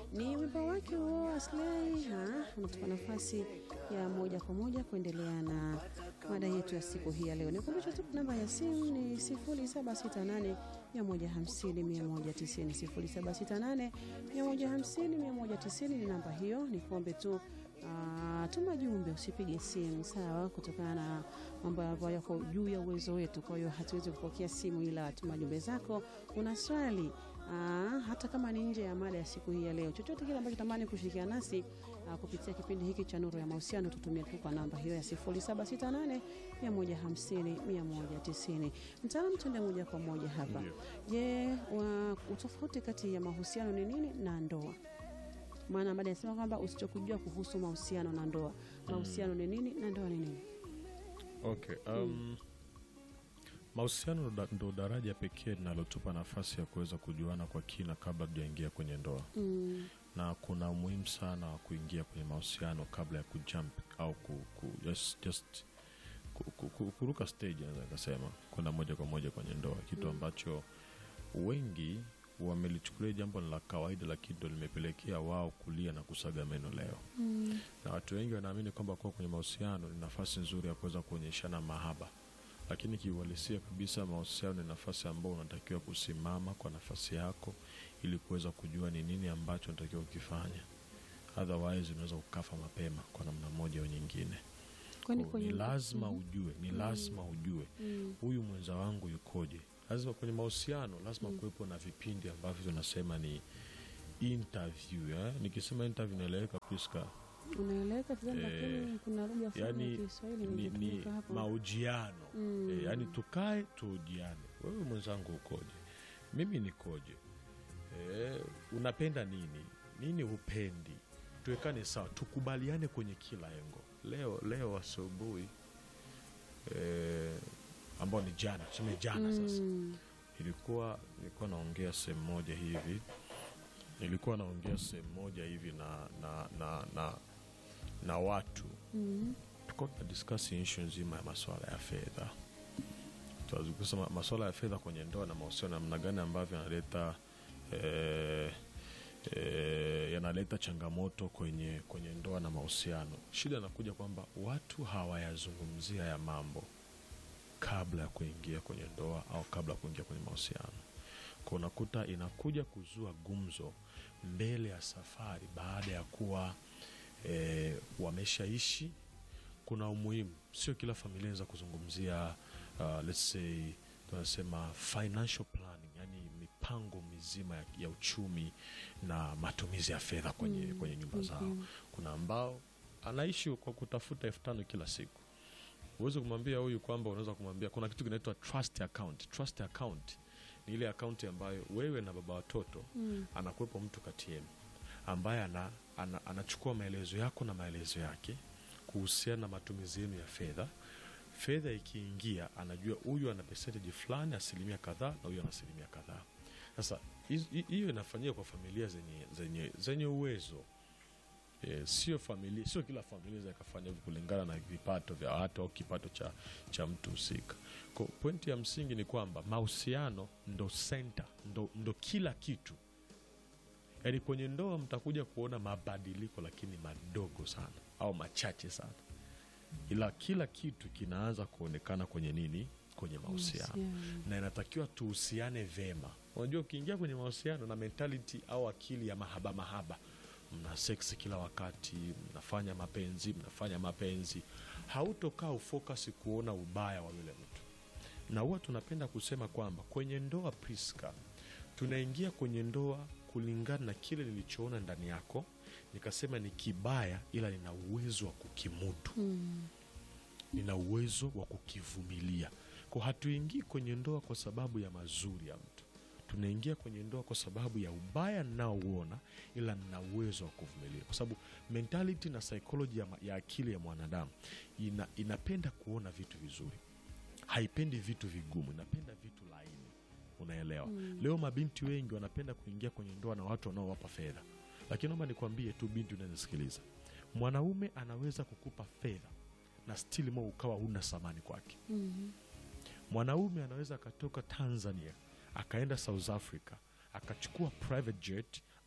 Ni wimbo wake huo Aslay unatupa nafasi ya moja kwa moja kuendelea na mada yetu ya siku hii ya leo. Nikumbusha tu namba ya simu ni 0768 150 190, 0768 150 190 ni namba hiyo. Nikuombe tu Ah, tuma jumbe, usipige simu sawa, kutokana na mambo ambayo yako juu ya uwezo wetu. Kwa hiyo hatuwezi kupokea simu, ila tuma jumbe zako. Una swali ah, hata kama ni nje ya mada ya siku hii ya leo, chochote kile ambacho tamani kushirikiana nasi ah, kupitia kipindi hiki cha Nuru ya Mahusiano, tutumie tu kwa namba hiyo ya 0768 150 190. Mtaalamu, tuende moja kwa moja hapa. Je, wa- utofauti kati ya mahusiano ni nini na ndoa? maana baada yasema kwamba usichokujua kuhusu mahusiano na ndoa. Mahusiano ni nini na ndoa ni nini? Okay, um, mahusiano ndo da- ndo daraja pekee linalotupa nafasi ya kuweza kujuana kwa kina kabla tujaingia kwenye ndoa Mm, na kuna umuhimu sana wa kuingia kwenye mahusiano kabla ya kujump au ku, ku, just, just ku, ku, ku, kuruka stage naweza nikasema kwenda moja kwa moja kwenye ndoa, kitu ambacho wengi wamelichukulia jambo la kawaida, lakini ndo limepelekea wao kulia na kusaga meno leo mm, na watu wengi wanaamini kwamba kuwa kwenye mahusiano ni nafasi nzuri ya kuweza kuonyeshana mahaba, lakini kiuhalisia kabisa mahusiano ni nafasi ambayo unatakiwa kusimama kwa nafasi yako ili kuweza kujua ni nini ambacho unatakiwa kukifanya, otherwise unaweza kukafa mapema kwa namna moja au nyingine. kwani Kwa- kwenye ni lazima ujue, ni lazima ujue Mm, huyu mwenza wangu yukoje. Lazima kwenye mahusiano lazima kuwepo na vipindi ambavyo tunasema ni interview eh? Nikisema interview inaeleweka Priska? unaeleweka vizuri, Eh, lakini kuna lugha fulani ya yani Kiswahili ni, ni imetumika hapo. mahojiano Mm. e, yani tukae tuhojiane, wewe mwenzangu ukoje, mimi nikoje, e, unapenda nini, nini hupendi, tuwekane sawa, tukubaliane kwenye kila engo. Leo leo asubuhi e, ambao ni jana, tuseme jana sasa Mm, ilikuwa nilikuwa naongea sehemu moja hivi nilikuwa naongea sehemu moja hivi na na na na, na watu mm, tulikuwa tuna discuss issue nzima ya masuala ya fedha tunazungumza masuala ya fedha kwenye ndoa na mahusiano namna gani ambavyo yanaleta eh, eh, yanaleta changamoto kwenye kwenye ndoa na mahusiano shida inakuja kwamba watu hawayazungumzia ya mambo kabla ya kuingia kwenye ndoa au kabla ya kuingia kwenye mahusiano kwa unakuta inakuja kuzua gumzo mbele ya safari baada ya kuwa e, wameshaishi kuna umuhimu sio kila familia inaweza kuzungumzia uh, let's say tunasema financial planning yani mipango mizima ya, ya uchumi na matumizi ya fedha kwenye, Mm, kwenye nyumba zao mhm. kuna ambao anaishi kwa kutafuta elfu tano kila siku huwezi kumwambia huyu kwamba unaweza kumwambia kuna kitu kinaitwa trust account trust account ni ile akaunti ambayo wewe na baba watoto mm, anakuwepo mtu kati yenu ambaye ana, ana, anachukua maelezo yako na maelezo yake kuhusiana na matumizi yenu ya fedha fedha ikiingia anajua huyu ana percentage fulani asilimia kadhaa na huyu ana asilimia kadhaa sasa hiz- hi- hiyo inafanyika kwa familia zenye, zenye, zenye uwezo e, sio familia sio kila familia zakafanya hivyo kulingana na vipato vya watu au kipato cha, cha mtu husika Kwa pointi ya msingi ni kwamba mahusiano ndo center ndo, ndo kila kitu yaani kwenye ndoa mtakuja kuona mabadiliko lakini madogo sana au machache sana ila kila kitu kinaanza kuonekana kwenye nini kwenye mahusiano mahusiano. na inatakiwa tuhusiane vema unajua ukiingia kwenye mahusiano na mentality au akili ya mahaba mahaba mna seksi kila wakati mnafanya mapenzi mnafanya mapenzi hautokaa ufokasi kuona ubaya wa yule mtu na huwa tunapenda kusema kwamba kwenye ndoa Priska, tunaingia kwenye ndoa kulingana na kile nilichoona ndani yako, nikasema ni kibaya, ila nina uwezo wa kukimudu, Mm, nina uwezo wa kukivumilia. Kwa hatuingii kwenye ndoa kwa sababu ya mazuri ya mtu, tunaingia kwenye ndoa kwa sababu ya ubaya ninaouona, ila nina uwezo wa kuvumilia, kwa sababu mentality na psychology ya, ma- ya akili ya mwanadamu ina, inapenda kuona vitu vizuri haipendi vitu vigumu inapenda vitu laini unaelewa leo mabinti wengi wanapenda kuingia kwenye ndoa na watu wanaowapa fedha lakini naomba nikwambie tu binti unanisikiliza mwanaume anaweza kukupa fedha na stili mo ukawa huna thamani kwake mm, mwanaume anaweza akatoka tanzania akaenda south africa akachukua private jet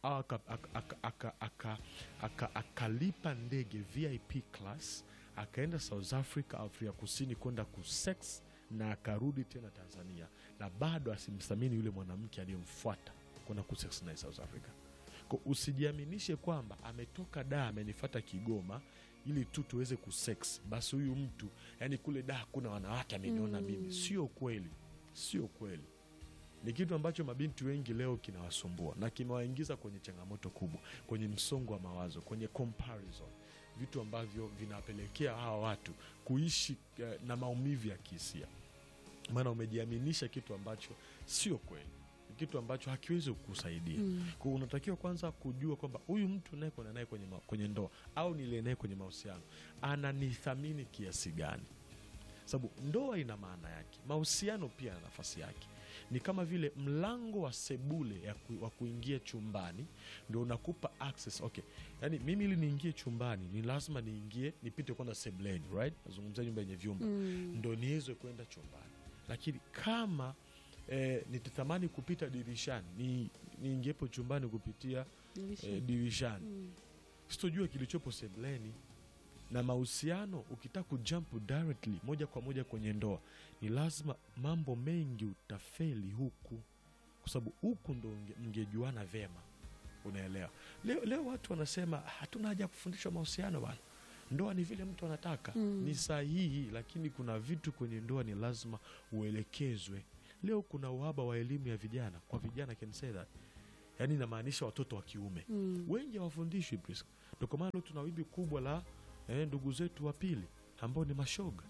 au akalipa aka, aka, aka, aka, aka, akalipa ndege vip class akaenda south africa afrika kusini kwenda kusex na akarudi tena tanzania na bado asimthamini yule mwanamke aliyemfuata kwenda kusex naye south africa Ko usijiaminishe kwamba ametoka da amenifata kigoma ili tu tuweze kusex basi huyu mtu yani kule da hakuna wanawake ameniona Mm. mimi sio kweli sio kweli ni kitu ambacho mabinti wengi leo kinawasumbua na kimewaingiza kwenye changamoto kubwa kwenye msongo wa mawazo kwenye comparison vitu ambavyo vinawapelekea hawa watu kuishi eh, na maumivu ya kihisia maana umejiaminisha kitu ambacho sio kweli ni kitu ambacho hakiwezi kukusaidia Mm. kwa unatakiwa kwanza kujua kwamba huyu mtu nayekwenda naye kwenye, ma- kwenye ndoa au niliye naye kwenye mahusiano ananithamini kiasi gani sababu ndoa ina maana yake mahusiano pia yana nafasi yake ni kama vile mlango wa sebule ya ku, wa kuingia chumbani ndio unakupa access okay yani mimi ili niingie chumbani ni lazima niingie nipite kwanza sebuleni right nazungumzia nyumba yenye vyumba Mm. ndo niweze kwenda chumbani lakini kama eh, nitatamani kupita dirishani ni niingiepo chumbani kupitia Dirisha. eh, dirishani Mm. sitojua kilichopo sebleni na mahusiano ukitaka kujump directly moja kwa moja kwenye ndoa ni lazima mambo mengi utafeli huku kwa sababu huku ndo mnge- mngejuana vema unaelewa leo, leo watu wanasema hatuna haja ya kufundishwa mahusiano bana ndoa ni vile mtu anataka Mm. ni sahihi lakini kuna vitu kwenye ndoa ni lazima uelekezwe leo kuna uhaba wa elimu ya vijana kwa vijana can say that yaani inamaanisha watoto wa kiume Mm. wengi hawafundishwi Priska. Ndio kwa maana leo tuna wimbi kubwa la eh, ndugu zetu wa pili ambao ni mashoga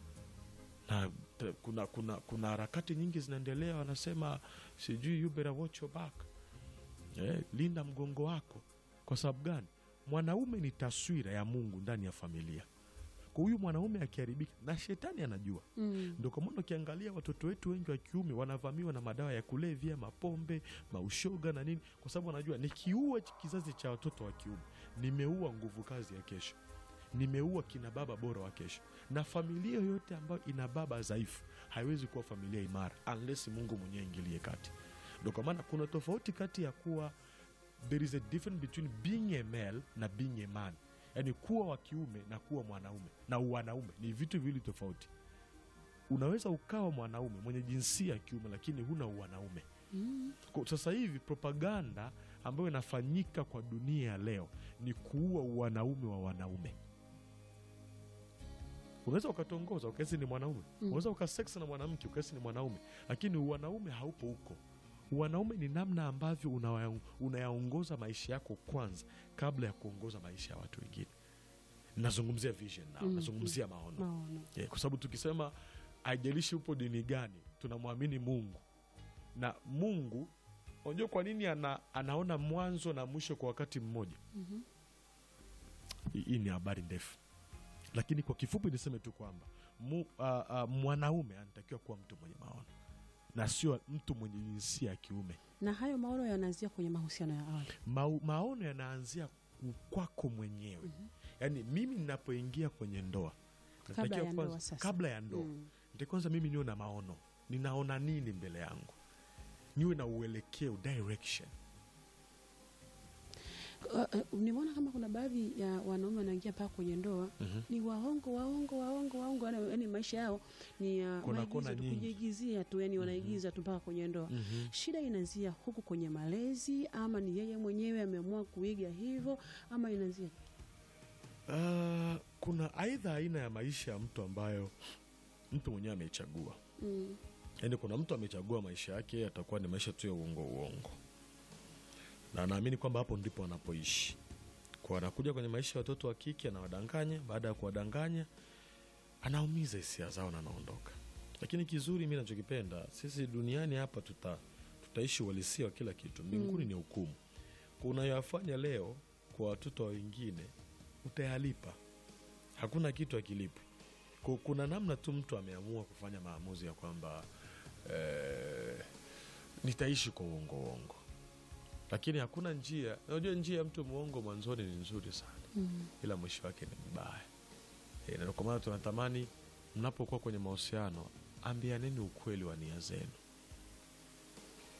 na te- kuna kuna kuna harakati nyingi zinaendelea, wanasema sijui you better watch your back eh, linda mgongo wako. Kwa sababu gani? Mwanaume ni taswira ya Mungu ndani ya familia. Kwa huyu mwanaume akiharibika, na shetani anajua Mm. ndio kwa maana ukiangalia watoto wetu wengi wa kiume wanavamiwa na madawa ya kulevya, mapombe, maushoga na nini, kwa sababu wanajua nikiua ch- kizazi cha watoto wa kiume nimeua nguvu kazi ya kesho, nimeua kina baba bora wa kesho. Na familia yoyote ambayo ina baba dhaifu haiwezi kuwa familia imara unless Mungu mwenyewe ingilie kati. Ndio kwa maana kuna tofauti kati ya kuwa there is a difference between being a male na being a man, yaani kuwa wa kiume na kuwa mwanaume na uwanaume ni vitu viwili tofauti unaweza ukawa mwanaume mwenye jinsia ya kiume lakini huna uwanaume Mm. Kwa sasa hivi propaganda ambayo inafanyika kwa dunia ya leo ni kuua uwanaume wa wanaume unaweza ukatongoza ukahisi ni mwanaume Mm. unaweza ukasex na mwanamke ukahisi ni mwanaume lakini uwanaume haupo huko uwanaume ni namna ambavyo unawaya- unayaongoza maisha yako kwanza kabla ya kuongoza maisha ya watu wengine nazungumzia vision now Mm. nazungumzia maono Maono. yeah, kwa sababu tukisema haijalishi upo dini gani tunamwamini mungu na mungu unajua kwa nini ana, anaona mwanzo na mwisho kwa wakati mmoja Mhm. Hii- hii ni habari ndefu lakini kwa kifupi niseme tu kwamba mu, uh, uh, mwanaume anatakiwa kuwa mtu mwenye maono na sio mtu mwenye jinsia ya kiume na hayo maono yanaanzia kwenye mahusiano ya awali Mau, maono yanaanzia ku- kwako mwenyewe Mhm. yaani mimi ninapoingia kwenye ndoa Kabla natakiwa ya ndoa kwanza- sasa. kabla ya ndoa Mm. ndio kwanza mimi niwe na maono ninaona nini mbele yangu niwe na uelekeo direction Uh, uh, nimeona kama kuna baadhi ya wanaume wanaingia mpaka kwenye ndoa Mhm. ni waongo waongo waongo waongo yani, yani maisha yao ni ya Kona- maigizo kona tu, nyingi. kujiigizia tu yani wanaigiza tu mpaka kwenye ndoa Mhm. shida inaanzia huku kwenye malezi ama ni yeye mwenyewe ameamua kuiga hivyo ama inaanzia Ah, kuna aidha aina ya maisha ya mtu ambayo mtu mwenyewe ameichagua mm. yaani kuna mtu amechagua maisha yake atakuwa ni maisha tu ya uongo uongo na anaamini kwamba hapo ndipo anapoishi kwa anakuja kwenye maisha ya watoto wa kike anawadanganya baada ya kuwadanganya anaumiza hisia zao na anaondoka lakini kizuri mi nachokipenda sisi duniani hapa tuta, tutaishi uhalisia wa kila kitu mbinguni Mm. ni hukumu Kwa unayoyafanya leo kwa watoto wa wengine utayalipa hakuna kitu akilipwi Ku- kuna namna tu mtu ameamua kufanya maamuzi ya kwamba eh, nitaishi kwa uongo uongo lakini hakuna njia unajua njia ya mtu mwongo mwanzoni ni nzuri sana Mm. ila mwisho wake ni mbaya e, na kwa maana tunatamani mnapokuwa kwenye mahusiano ambianeni ukweli wa nia zenu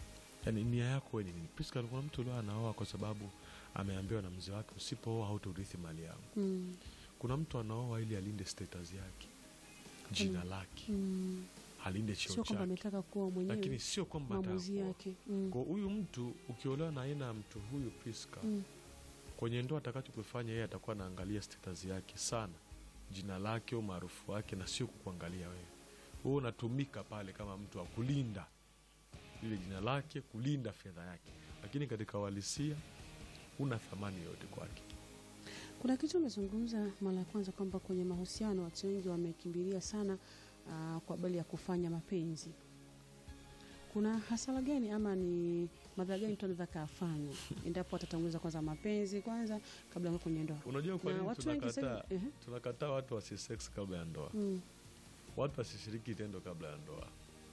yani nia yako wewe ni nini Priska, kuna mtu leo anaoa kwa sababu ameambiwa na mzee wake usipooa hautaurithi mali yangu Mm. kuna mtu anaoa ili alinde status yake jina lake Mm. alinde cheo Sio kwamba chake ametaka kuwa lakini mwenyewe sio kwamba maamuzi atakuwa. yake. Mm. kwa huyu mtu ukiolewa na aina ya mtu huyu Priska Mm. kwenye ndoa atakachokifanya yeye atakuwa anaangalia status yake sana jina lake umaarufu wake na sio kukuangalia wewe wewe unatumika pale kama mtu wa kulinda lile jina lake kulinda fedha yake lakini katika uhalisia una thamani yote kwake Kuna kitu umezungumza mara ya kwanza kwamba kwenye mahusiano watu wengi wamekimbilia sana uh, kwa habari ya kufanya mapenzi. Kuna hasara gani ama ni madhara gani mtu anaweza kafanya endapo atatanguliza kwanza mapenzi kwanza kabla ya kwenye ndoa? unajua kwa Na nini watu wengi tunakataa sasa hivi- ehe. tunakataa watu wasisex kabla ya ndoa Mm. watu wasishiriki tendo kabla ya ndoa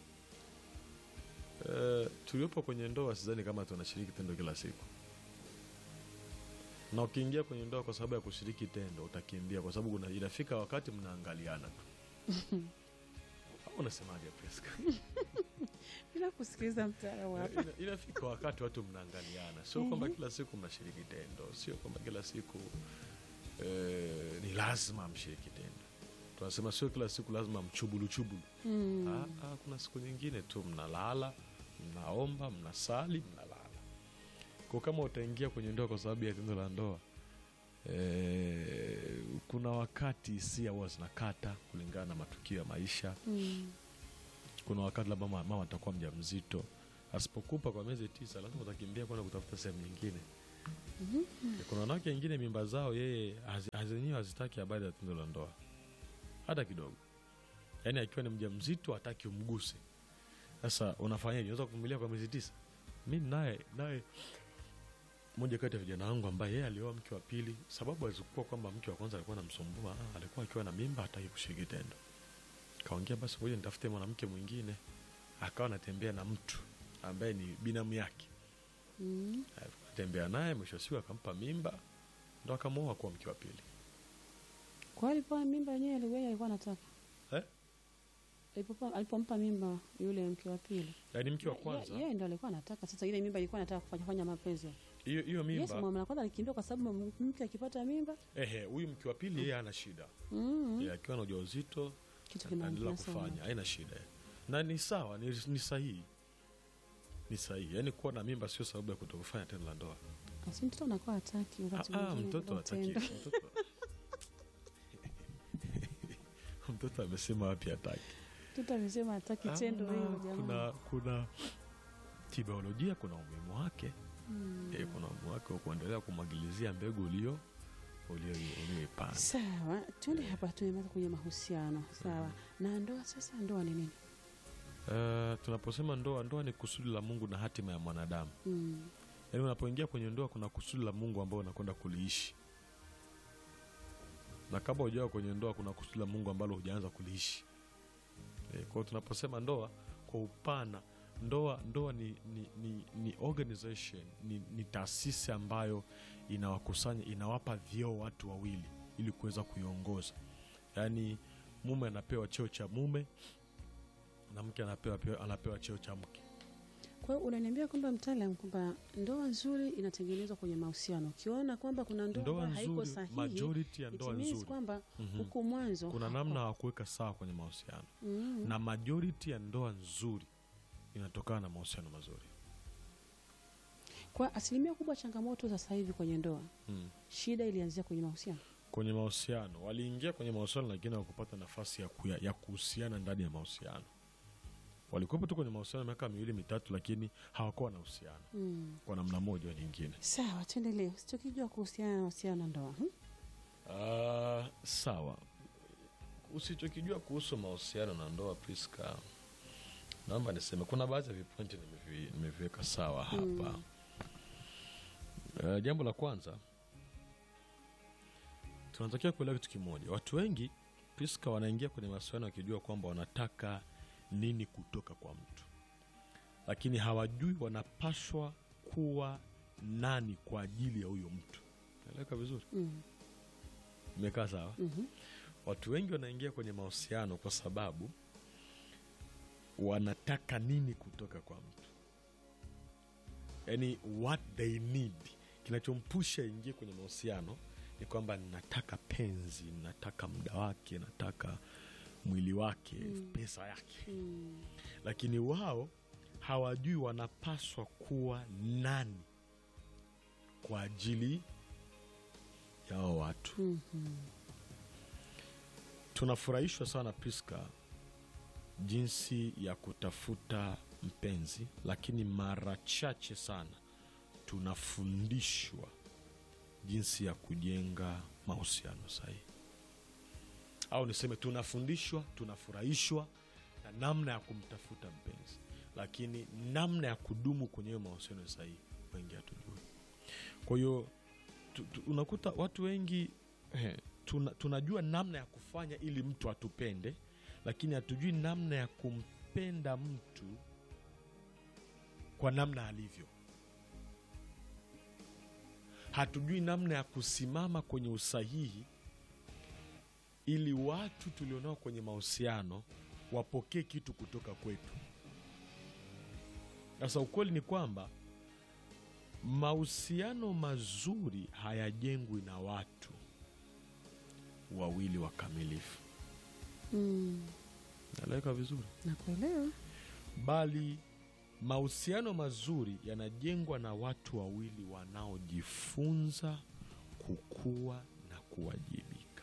e, tuliopo kwenye ndoa sidhani kama tunashiriki tendo kila siku na ukiingia kwenye ndoa kwa sababu ya kushiriki tendo utakimbia kwa sababu kuna- inafika wakati mnaangaliana tu au unasemaje Priska? Bila kusikiliza mtaalamu hapa. Ina- inafika wakati watu mnaangaliana sio kwamba kila siku mnashiriki tendo sio kwamba kila siku eh, ni lazima mshiriki tendo tunasema sio kila siku lazima mchubuluchubulu Mm. Ah, ah, kuna siku nyingine tu mnalala mnaomba mnasali mnalala kwa kama utaingia kwenye ndoa kwa sababu ya tendo la ndoa eh, kuna wakati hisia huwa zinakata kulingana na matukio ya maisha Mm. kuna wakati labda mama mama atakuwa mja mzito asipokupa kwa miezi tisa lazima utakimbia kwenda kutafuta sehemu nyingine kuna wanawake wengine mimba zao yeye hazi- hazenyewe hazitaki habari ya tendo la ndoa hata kidogo yaani akiwa ni mja mzito hataki umguse sasa unafanyaje unaweza kuvumilia kwa miezi tisa mi naye naye moja kati ya vijana wangu ambaye yeye alioa mke wa pili sababu alizikuwa kwamba mke wa kwanza alikuwa namsumbua ah, alikuwa akiwa na mimba hataki kushiriki tendo kaongea basi ngoja nitafute mwanamke mwingine akawa anatembea na mtu ambaye ni binamu yake Mm. atembea naye mwisho wa siku akampa mimba ndo akamwoa kuwa mke wa pili Kwa hiyo alipoa mimba yenyewe aliwe alikuwa anataka. Eh? Alipopa- Alipompa mimba yule mke wa pili. yaani mke wa Ye- kwanza Yeye ndo alikuwa anataka. Sasa ile mimba ilikuwa anataka kufanya fanya mapenzi. hiyo hiyo Yes, mimba mama kwanza alikimbia kwa sababu mke akipata mimba ehe huyu mke wa pili yeye ana shida mm. Yeye akiwa na ujauzito kitu anaendelea kinaendelea kufanya haina shida na ni sawa ni, ni sahihi ni sahihi yaani kuwa na mimba sio sababu ya kutokufanya tendo la ndoa Asi mtoto anakuwa hataki wakati Ah, ah, mwingine mtoto kwa hataki tendo. mtoto mtoto amesema wapi hataki Mtoto amesema hataki tendo Hamna, hilo jamani. kuna kuna kibiolojia kuna umuhimu wake Mm. eh, kuna umuhimu wake wa kuendelea kumwagilizia mbegu ulio ulio- ulioipanda Sawa, tuende hapa, tumemaliza kwenye mahusiano. Sawa, na ndoa sasa, ndoa ni nini? Eh, tunaposema ndoa ndoa ni kusudi la mungu na hatima ya mwanadamu Mm. yaani unapoingia kwenye ndoa kuna kusudi la mungu ambao unakwenda kuliishi na kabla hujawa kwenye ndoa kuna kusudi la mungu ambalo hujaanza kuliishi e, kwao tunaposema ndoa kwa upana ndoa ndoa ni, ni, ni, ni organization ni, ni taasisi ambayo inawakusanya inawapa vyeo watu wawili ili kuweza kuiongoza yaani mume anapewa cheo cha mume na mke anapewa, anapewa cheo cha mke Kwa hiyo unaniambia kwamba mtaalam, kwamba ndoa nzuri inatengenezwa kwenye mahusiano. Ukiona kwamba kuna ndoa ndoa ambayo haiko nzuri sahihi, majority ya it ndoa means nzuri kwamba Mhm. huku mwanzo kuna hapo- namna hawakuweka sawa kwenye mahusiano Mm. na majority ya ndoa nzuri inatokana na mahusiano mazuri Kwa asilimia kubwa changamoto za sasa hivi kwenye ndoa, mm. shida ilianzia kwenye mahusiano. kwenye mahusiano waliingia kwenye mahusiano lakini hawakupata nafasi ya, kuya, ya kuhusiana ndani ya mahusiano walikuwepo tu kwenye mahusiano miaka miwili mitatu lakini hawakuwa na uhusiano Mm. kwa namna moja au nyingine Sawa, tuendelee. Usichokijua kuhusiana na mahusiano na ndoa hmm? uh, sawa usichokijua kuhusu mahusiano na ndoa priska naomba niseme kuna baadhi ya vipointi nimevi- nimeviweka sawa hapa Mm. Uh, jambo la kwanza tunatakiwa kuelewa kitu kimoja watu wengi priska wanaingia kwenye mahusiano wakijua kwamba wanataka nini kutoka kwa mtu lakini hawajui wanapashwa kuwa nani kwa ajili ya huyo mtu naeleweka vizuri Mm. imekaa sawa Mhm. watu wengi wanaingia kwenye mahusiano kwa sababu wanataka nini kutoka kwa mtu yani what they need kinachompusha ingie kwenye mahusiano ni kwamba nataka penzi nataka muda wake nataka mwili wake pesa yake Mm. lakini wao hawajui wanapaswa kuwa nani kwa ajili ya hao watu Mhm. tunafurahishwa sana Priska jinsi ya kutafuta mpenzi, lakini mara chache sana tunafundishwa jinsi ya kujenga mahusiano sahihi, au niseme tunafundishwa, tunafurahishwa na namna ya kumtafuta mpenzi, lakini namna ya kudumu kwenye hiyo mahusiano sahihi wengi hatujui. Kwa hiyo tu, tu, unakuta watu wengi eh, tuna, tunajua namna ya kufanya ili mtu atupende, lakini hatujui namna ya kumpenda mtu kwa namna alivyo. Hatujui namna ya kusimama kwenye usahihi ili watu tulionao kwenye mahusiano wapokee kitu kutoka kwetu. Sasa ukweli ni kwamba mahusiano mazuri hayajengwi na watu wawili wakamilifu, Mm. naeleweka vizuri, Nakuelewa. bali mahusiano mazuri yanajengwa na watu wawili wanaojifunza kukua na kuwajibika.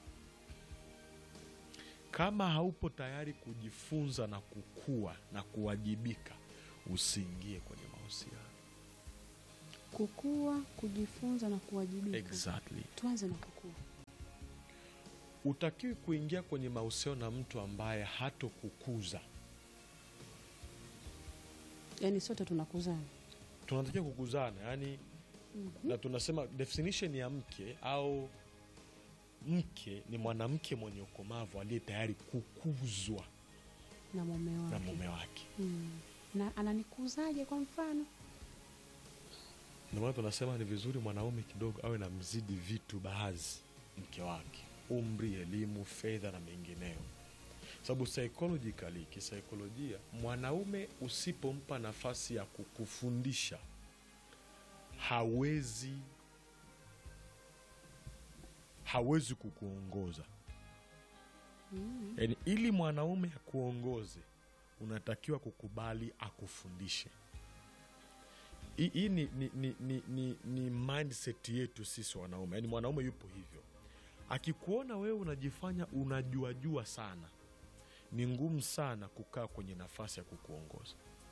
Kama haupo tayari kujifunza na kukua na kuwajibika, usiingie kwenye mahusiano. Kukua, kujifunza na kuwajibika. Exactly. Tuanze na kukua. Utakiwi kuingia kwenye mahusiano na mtu ambaye hatokukuza. Yaani sote tunakuzana. Tunatakiwa kukuzana, yani Mhm. na tunasema definition ya mke au mke ni mwanamke mwenye ukomavu aliye tayari kukuzwa Na mume na wake. mume wake. Mm. Na ananikuzaje kwa mfano? Ndio maana tunasema ni vizuri mwanaume kidogo awe na mzidi vitu baadhi mke wake, umri, elimu, fedha na mengineyo, sababu psychologically, kisaikolojia, mwanaume usipompa nafasi ya kukufundisha hawezi hawezi kukuongoza. Mm. Yaani, ili mwanaume akuongoze unatakiwa kukubali akufundishe. Hii hii ni, ni, ni, ni, ni, ni mindset yetu sisi wanaume, yaani mwanaume yupo hivyo. Akikuona wewe unajifanya unajuajua sana, ni ngumu sana kukaa kwenye nafasi ya kukuongoza.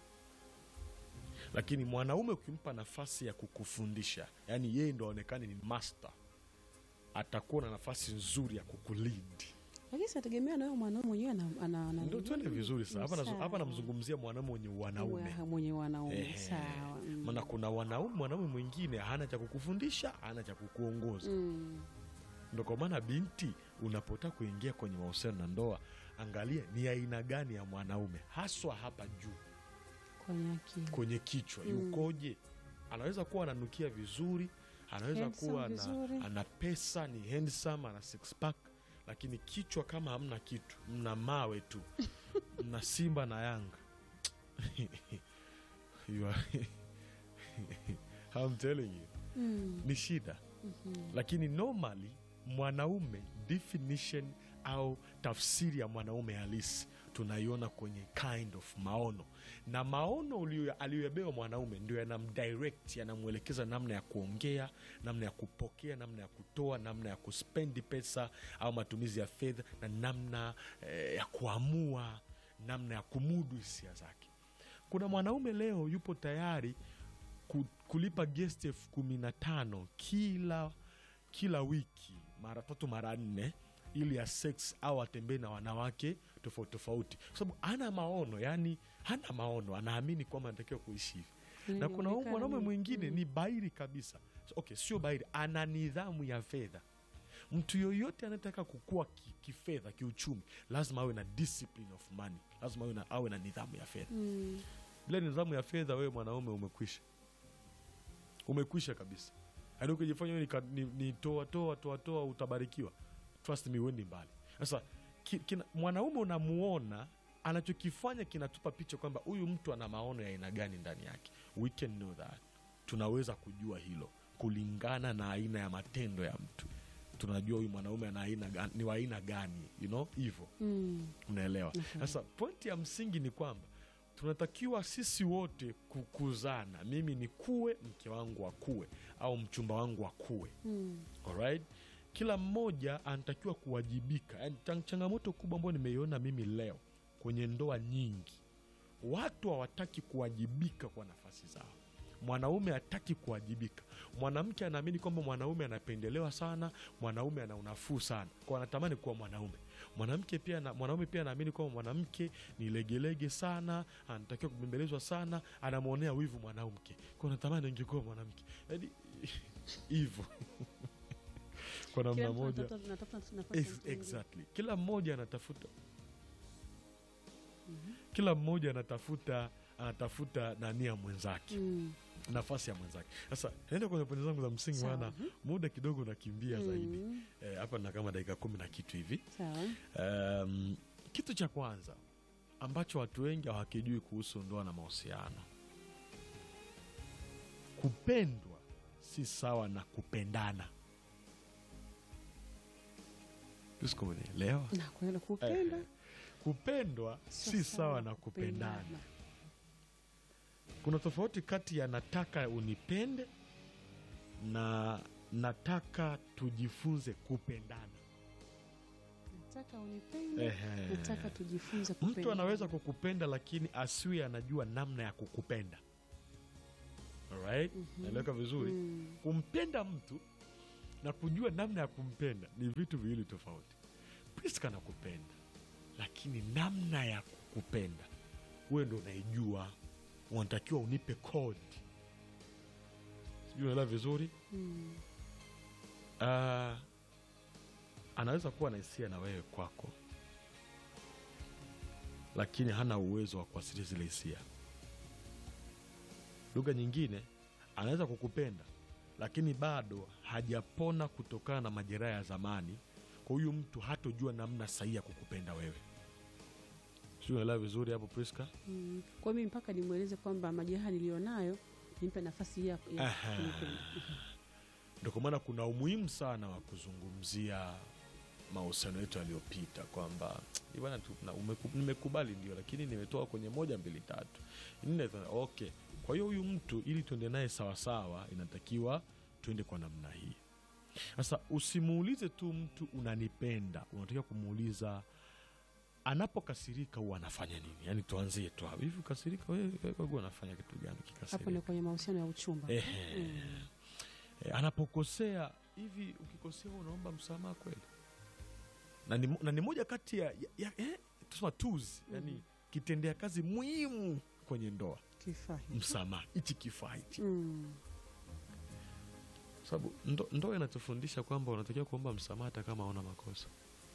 Lakini mwanaume ukimpa nafasi ya kukufundisha, yaani yeye ndo aonekane ni master, atakuwa na nafasi nzuri ya kukulead. Lakini sinategemea na wewe mwanaume mwenyewe ana ana ana- Ndo tuende vizuri sana hapa. nazo- Hapa Sawa. namzungumzia mwanaume mwenye wanaume, Wa- mwenye wanaume. Ehe. Sawa. Mm. maana kuna wanaume mwanaume mwingine hana cha kukufundisha, hana cha kukuongoza. Mm. Ndo kwa maana binti, unapotaka kuingia kwenye mahusiano na ndoa, angalia ni aina gani ya mwanaume haswa hapa juu Kwenye akili. kwenye kichwa Mm. yukoje. Anaweza kuwa ananukia vizuri, anaweza Handsome kuwa ana, vizuri. ana pesa, ni handsome, ana six pack, lakini kichwa kama hamna kitu, mna mawe tu, mna Simba na Yanga You are- I'm telling you Mm. ni shida Mhm. lakini normally mwanaume definition au tafsiri ya mwanaume halisi tunaiona kwenye kind of maono na maono ulio- aliyoyabewa mwanaume ndio yanamdirect yanamwelekeza namna ya kuongea namna ya kupokea namna ya kutoa namna ya kuspendi pesa au matumizi ya fedha na namna eh, ya kuamua namna ya kumudu hisia zake kuna mwanaume leo yupo tayari ku- kulipa guest elfu kumi na tano kila kila wiki mara tatu mara nne ili ya sex au atembee na wanawake tofauti tofauti kwa sababu ana maono yani hana maono anaamini kwamba anatakiwa kuishi hivi na kuna huyu Inaonekana mwanaume ni- mwingine mm. ni bairi kabisa So, okay sio bairi ana nidhamu ya fedha mtu yoyote anayetaka kukua ki- kifedha kiuchumi lazima awe na discipline of money lazima awe na, awe na nidhamu ya fedha Mm. bila nidhamu ya fedha wewe mwanaume umekwisha umekwisha kabisa yaani ukijifanya wewe ni, ka- ni, ni toa toa toa toa utabarikiwa trust me wendi mbali sasa ki, kina- mwanaume unamuona anachokifanya kinatupa picha kwamba huyu mtu ana maono ya aina gani ndani yake we can know that tunaweza kujua hilo kulingana na aina ya matendo ya mtu tunajua huyu mwanaume ana aina gani, ni wa aina gani you know hivyo Mm. unaelewa Okay. sasa pointi ya msingi ni kwamba tunatakiwa sisi wote kukuzana mimi ni kuwe mke wangu akuwe au mchumba wangu akuwe Mm. alright kila mmoja anatakiwa kuwajibika Yaani, chang- changamoto kubwa ambayo nimeiona mimi leo kwenye ndoa nyingi watu hawataki kuwajibika kwa nafasi zao mwanaume hataki kuwajibika mwanamke anaamini kwamba mwanaume anapendelewa sana mwanaume ana unafuu sana kwa anatamani kuwa mwanaume mwanamke pia na, mwanaume pia anaamini kwamba mwanamke ni legelege sana anatakiwa kubembelezwa sana anamwonea wivu mwanamke kwa anatamani angekuwa mwanamke yaani hivyo kwa namna Kila mtu moja anatafuta- anatafuta nafasi ya Ex- mtu mwingine. exactly kila mmoja anatafuta kila mmoja anatafuta anatafuta nani ya mwenzake Mm. nafasi ya mwenzake sasa naenda kwenye pointi zangu za msingi Sawa. maana muda kidogo unakimbia zaidi Mm. Eh, hapa na kama dakika kumi na kitu hivi Sawa. um, kitu cha kwanza ambacho watu wengi hawakijui kuhusu ndoa na mahusiano kupendwa si sawa na kupendana sikuelewa Na kweli kupenda kupendwa sio si sawa na kupendana kuna tofauti kati ya nataka unipende na nataka tujifunze kupendana Nataka unipende, Ehe. nataka tujifunze mtu kupenda. anaweza kukupenda lakini asiwe anajua namna ya kukupenda Alright? naeleweka vizuri Mm. kumpenda mtu na kujua namna ya kumpenda ni vitu viwili tofauti priska nakupenda lakini namna ya kukupenda wewe ndo unaijua unatakiwa unipe kodi sijui unaelewa vizuri Mm. Ah, anaweza kuwa na hisia na wewe kwako lakini hana uwezo wa kuasilia zile hisia lugha nyingine anaweza kukupenda lakini bado hajapona kutokana na majeraha ya zamani kwa huyu mtu hatojua namna sahihi ya kukupenda wewe sijui unaelewa vizuri hapo priska Mm. Kwa hiyo mimi mpaka nimweleze kwamba majeraha nilionayo nimpe nafasi ya, ya Aha. kunipenda. ndio kwa maana kuna umuhimu sana wa kuzungumzia mahusiano yetu yaliyopita kwamba "Hii bwana tu- na umeku- nimekubali ndio lakini nimetoka kwenye moja mbili tatu nne tano." okay kwa hiyo huyu mtu ili tuende naye sawasawa inatakiwa tuende kwa namna hii sasa usimuulize tu mtu unanipenda unatakiwa kumuuliza anapokasirika huwa anafanya nini yaani tuanzie tu hapo hivi ukasirika wewe wewe huwa unafanya kitu gani Hapo kikasirika ni kwenye mahusiano ya uchumba. Ehe. Mm. E, anapokosea hivi ukikosea wewe unaomba msamaha kweli na ni, mo- na ni moja kati ya, ya, ya eh, tusema tools yani kitendea kazi muhimu kwenye ndoa Kifaa hicho. msamaha hichi kifaa hichi Mm. Kwa sababu ndo, ndoa inatufundisha kwamba unatakiwa kuomba msamaha hata kama una makosa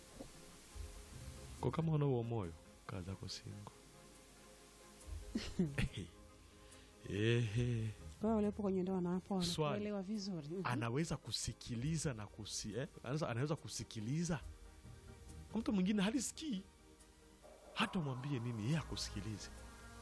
kwa kama una huo moyo kaa zako singo Ehe. Kwa hiyo walipo kwenye ndoa na hapo Swali. wanakuelewa vizuri. Mhm. anaweza kusikiliza na kusi, eh? anaweza, anaweza kusikiliza mtu mwingine halisikii hata umwambie nini yeye akusikilize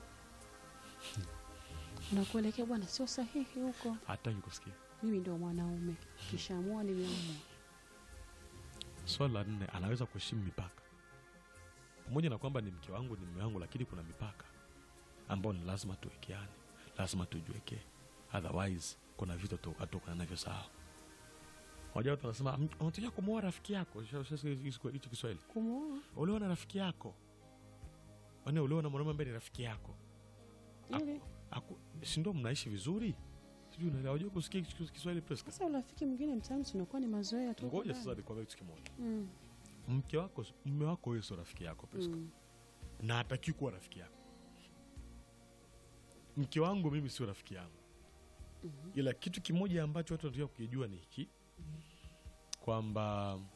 Nakuelekea bwana, sio sahihi huko. hataki kusikia Mimi ndio mwanaume, kishaamua nimeamua. swala la nne anaweza kuheshimu mipaka pamoja na kwamba ni mke wangu ni mme wangu lakini kuna mipaka ambayo ni lazima tuwekeane lazima tujiwekee otherwise kuna vitu tu- hatukana navyo sawa moja watu wanasema "Mm, unatakiwa kumwoa rafiki yako Ushasikia hicho kiswahili Kumwoa ulioa na rafiki yako ane ulioa na mwanaume ambaye ni rafiki yako ili Aku- si ndo mnaishi vizuri sijui unaelewa unajua kusikia kis- kiswahili Priska? sasa urafiki mwingine mtaani tunakuwa ni mazoea tu. ngoja ndani. sasa nikwambia kitu kimoja Mm. mke wako mme wako wewe sio rafiki yako Priska. Mm. na hataki kuwa rafiki yako mke wangu mimi sio rafiki yangu ila kitu kimoja ambacho watu wanatakiwa kukijua ni hiki kwamba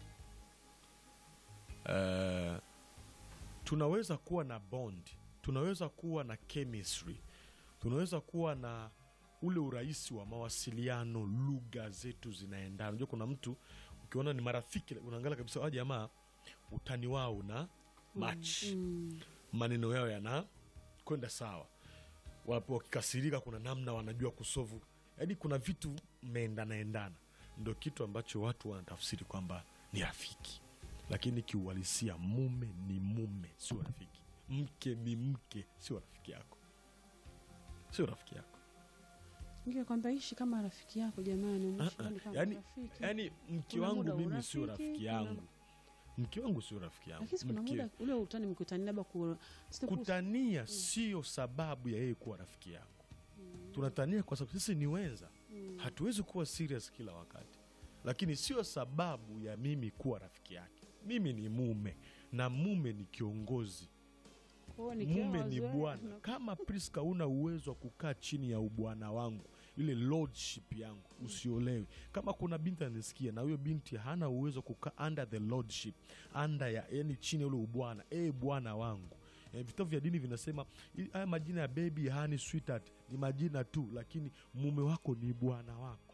eh, tunaweza kuwa na bond tunaweza kuwa na chemistry tunaweza kuwa na ule urahisi wa mawasiliano lugha zetu zinaendana unajua kuna mtu ukiona ni marafiki unaangalia kabisa a jamaa utani wao una match Mm. maneno yao yana kwenda sawa wapo wakikasirika kuna namna wanajua kusovu yaani kuna vitu mmeendanaendana ndo kitu ambacho watu wanatafsiri kwamba ni rafiki lakini kiuhalisia mume ni mume sio rafiki mke ni mke sio rafiki yako sio rafiki yako Ningekwambia ishi kama rafiki yako jamani, umeishi Ah, ah. yani kama Yaani- rafiki. yaani mke Kuna wangu muda mimi sio urafiki, rafiki kuna- yangu mke wangu sio rafiki yangu Lakini si kuna Mke- muda ule utani mkutani labda ku sio ku- kutania sio sababu ya yeye kuwa rafiki yangu tunatania kwa sababu sisi ni wenza hatuwezi kuwa serious kila wakati lakini sio sababu ya mimi kuwa rafiki yake mimi ni mume na mume ni kiongozi Kwa hiyo nikiwa mume ni wazoea, bwana na- kama priska una uwezo wa kukaa chini ya ubwana wangu ile lordship yangu usiolewi kama kuna binti anisikia na huyo binti hana uwezo wa kukaa under the lordship under ya yani chini ya ule ubwana e bwana wangu e, vitabu vya dini vinasema i- haya majina ya baby hani sweetheart ni majina tu lakini mume wako ni bwana wako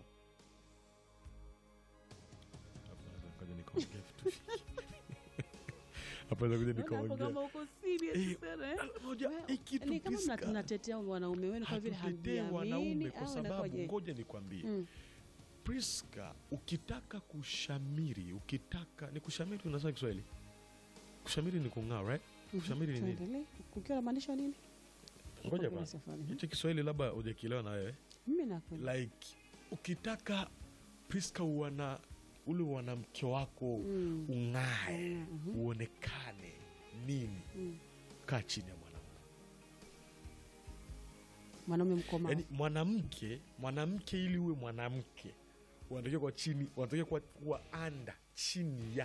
Ngoja nikaongea vitu vingi. Hapa nakuja Naona hapo nikaongea kama uko serious Eh, sana, eh? moja Wewe, hii kitu ni kama mna- Priska, mnatetea wanaume wenu kwa vile hatutetee wanaume hamjiamini kwa au sababu inakuwaje? ngoja nikwambie Mm. priska ukitaka kushamiri ukitaka ni kushamiri unasema kiswahili kushamiri ni kung'aa right Mhm. kushamiri ni nini Tuendelee. Kukiwa namaanisha nini? ngoja Kwa kwanza safari. hicho kiswahili labda ujakielewa na wewe Mimi nakwenda. like ukitaka priska uwana ule wanamke wako Mm. ung'ae Mhm. uonekane nini Mm. kaa chini ya mwanamke Mwanaume mkomavu. yaani mwanamke mwanamke ili uwe mwanamke unatakiwa kwa chini unatakiwa kuwa, kuwa anda chini ya